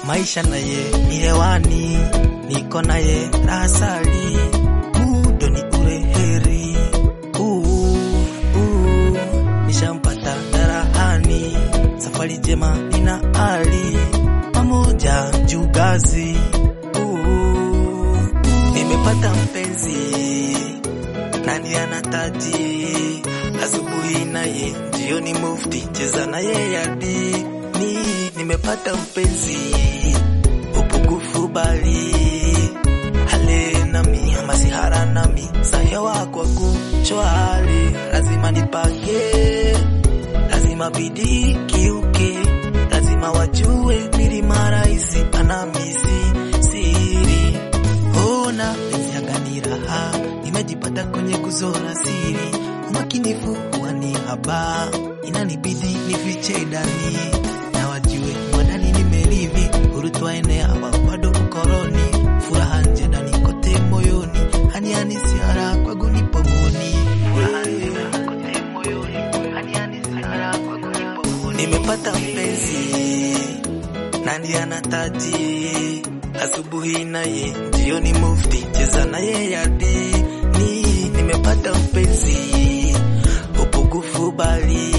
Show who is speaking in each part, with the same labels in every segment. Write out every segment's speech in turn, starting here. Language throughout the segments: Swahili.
Speaker 1: maisha naye ni hewani, niko naye rasali, mudo ni ule heri. Uu, uu, nishampata darahani, safari jema nina ali pamoja juu gazi. Uu, nimepata mpenzi nani anataji asubuhi naye jioni mufti cheza naye yadi ni nimepata mpenzi upugufu bali hale nami masihara nami sahewa kwa kuchwali lazima nipage lazima bidii kiuke lazima wajue milima rahisi anamisi siri ona penzi ni raha nimejipata kwenye kuzora siri umakinifu huwa ni haba inanibidi nifiche ndani na wajue mwanani nimelivi urutwa enea hapa bado ukoroni furaha nje ndani kote moyoni hani hani siara kwangu ni pomoni furaha nje ndani kote moyoni hani hani siara kwangu ni pomoni nimepata mpenzi nani anataji asubuhi naye jioni mufti cheza naye yadi ni nimepata mpenzi upugufu bali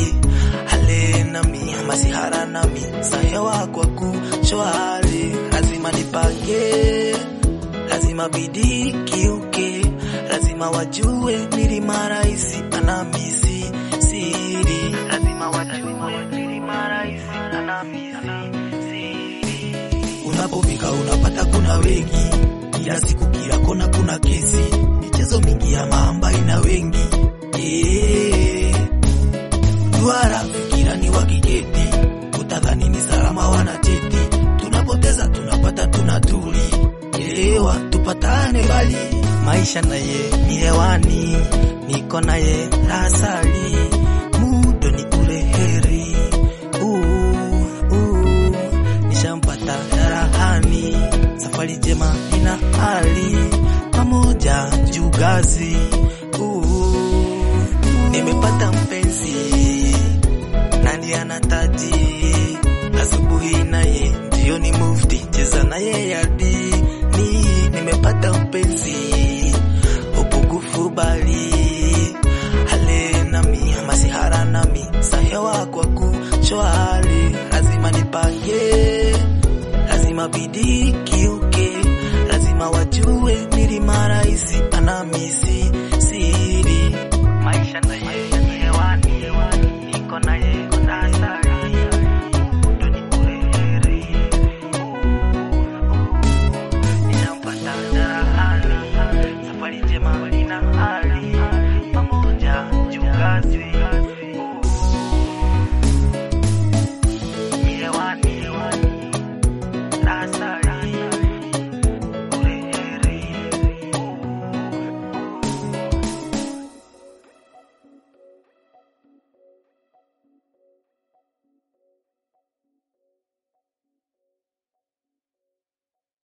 Speaker 1: hale nami masihara nami sahewa kwa kushwari lazima nipange lazima bidii kiuke lazima wajue milima rahisi anamisi siri lazima wajue milima rahisi anamisi siri unapofika unapata kuna wengi kila siku kila kona kuna kesi michezo mingi ya mamba ina wengi Eh, duara fikira ni wakiketi utadhani ni salama wanacheti tunapoteza tunapata tunatuli elewa tupatane bali maisha naye ni hewani niko naye rasali mudo ni ule heri Uu, uu, nishampata darahani safari jema ina hali pamoja juu gazi Uu, nimepata mpenzi nani anataji